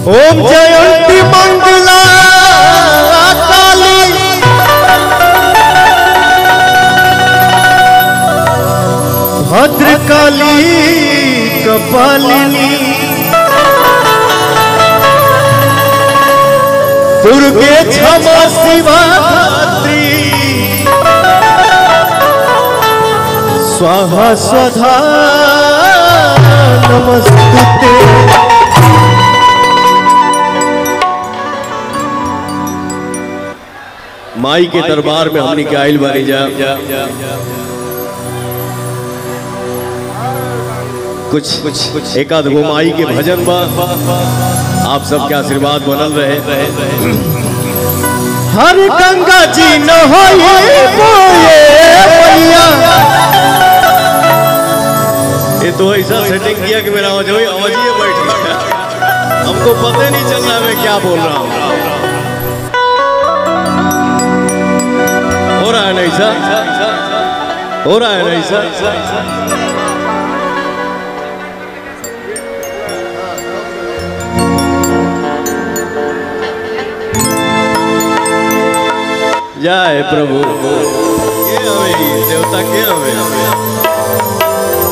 ओम जयंती मंगला काली भद्रकाली कपालिनी दुर्गे क्षमा शिवा धात्री स्वाहा स्वधा नमस्ते माई के दरबार में हमनी के आइल बानी जा कुछ कुछ कुछ एक आध गो माई के भजन बा आप सबके आशीर्वाद बनल रहे हर गंगा जी न होए बोए मैया ये तो ऐसा सेटिंग किया कि मेरा आवाज वही आवाज ही बैठ गया हमको पता ही नहीं चल रहा मैं क्या बोल रहा हूँ हो रहा है ना ऐसा हो रहा है ना ऐसा जय प्रभु के हवे देवता के हवे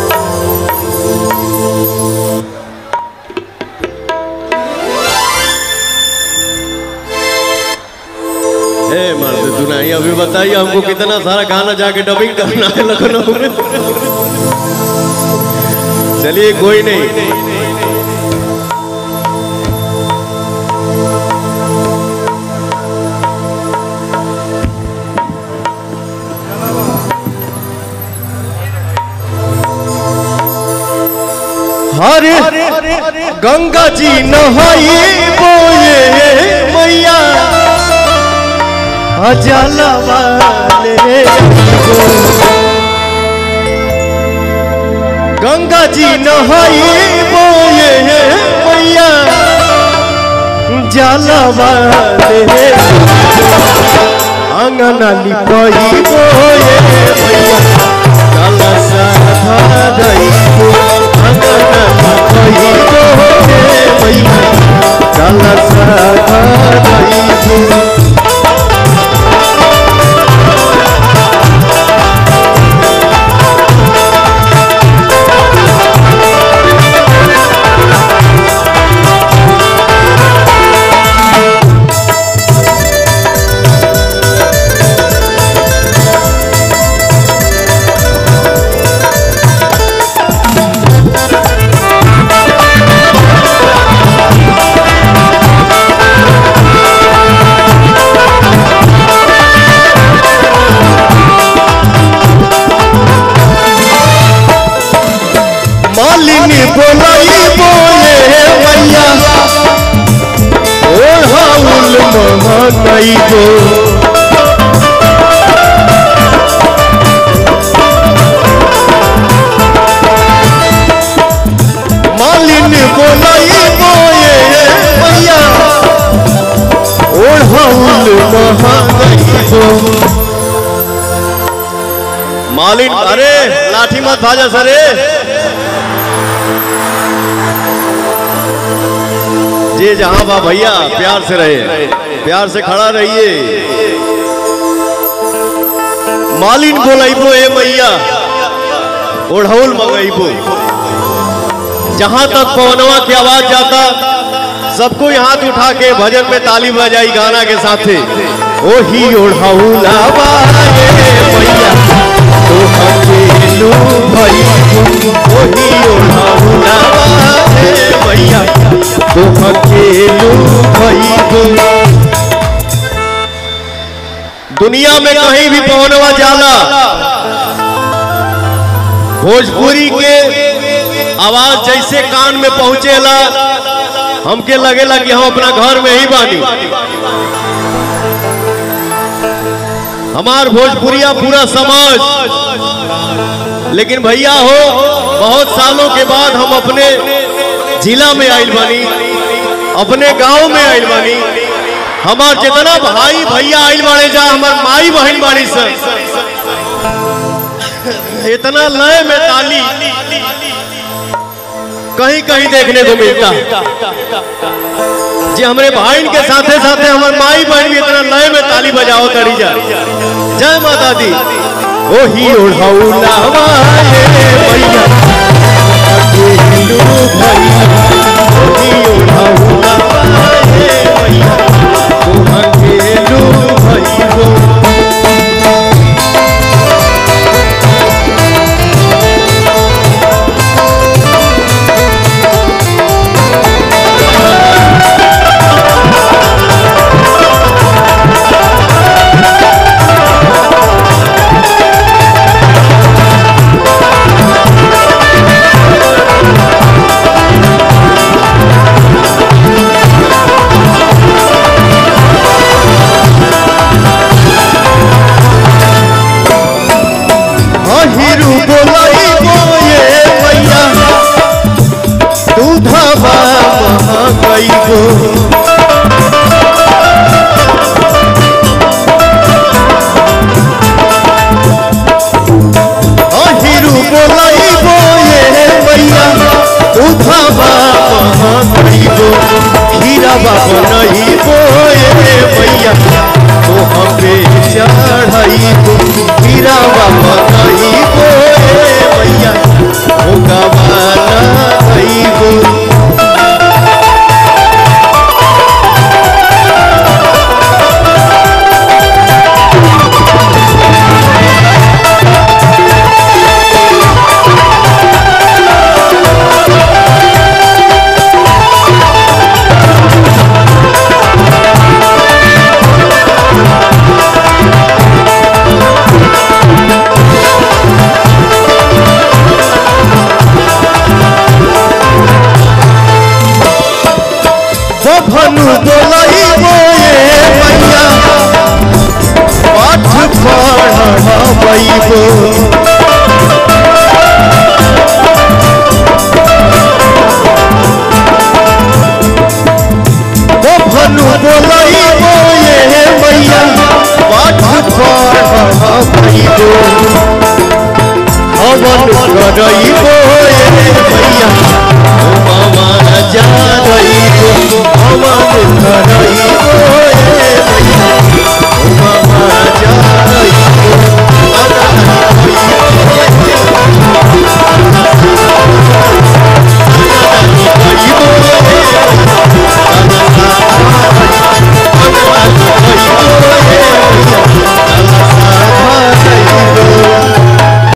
हे मर्द दुनाई अभी बताइए हमको कितना सारा गाना जाके डबिंग करना है लखनऊ में चलिए कोई नहीं हर गंगा जी न होए बोए मैया अजला वाले गंगा जी न होए बोए मैया जला वाले अंगना लिपाई बोए मैया काला साधा दई अंगना लिपाई बोए मैया काला साधा दई मालिनी बोलाई बोले मैया ओ हाउल महानई गो मालिनी बोलाई बोले मैया ओ हाउल महानई गो मालिन अरे लाठी मत भाजा सरे जे जहां बा भैया प्यार से रहे प्यार से खड़ा रहिए मालिन बोलाइबो ए मैया ओढ़ौल मंगाइबो जहां तक पवनवा की आवाज जाता सबको हाथ उठा के भजन में ताली बजाई गाना के साथे ओही ओढ़ौला बाए मैया तो अकेलू भई ओही ओढ़ौला बाए मैया तो अकेलू भई दुनिया में कहीं भी पवनवा जाला भोजपुरी के आवाज जैसे कान में पहुंचेला हमके लगेला कि हम अपना घर में ही बानी हमार भोजपुरिया पूरा समाज लेकिन भैया हो बहुत सालों के बाद हम अपने जिला में आइल बानी अपने गांव में आइल बानी हमार जितना भाई भैया आइल बाड़े जा हमार माई बहन बाड़ी सब इतना लय में ताली कहीं कहीं देखने को मिलता जे हमरे भाई के साथे साथे हमर माई बहन भी इतना लय में ताली बजाओ तड़ी जा जय माता दी ओही ओढ़ौला वाले भैया अकेलू भैया ओही ओढ़ौला वाले भैया तू अकेलू भैया अहिरु बोलाई बोए भैया दूधवा महंगाई गो अहिरु बोलाई बोए भैया दूधवा महंगाई गो खीरावा बनई बोए भैया तो हमे चढ़ाई गो खीरावा बनई बोए भैया ओ गवाना गई गो बभनु बोलाई बोए मैया पाठ पढ़बैबो बभनु बोलाई बोए मैया पाठ पढ़बैबो हवन करई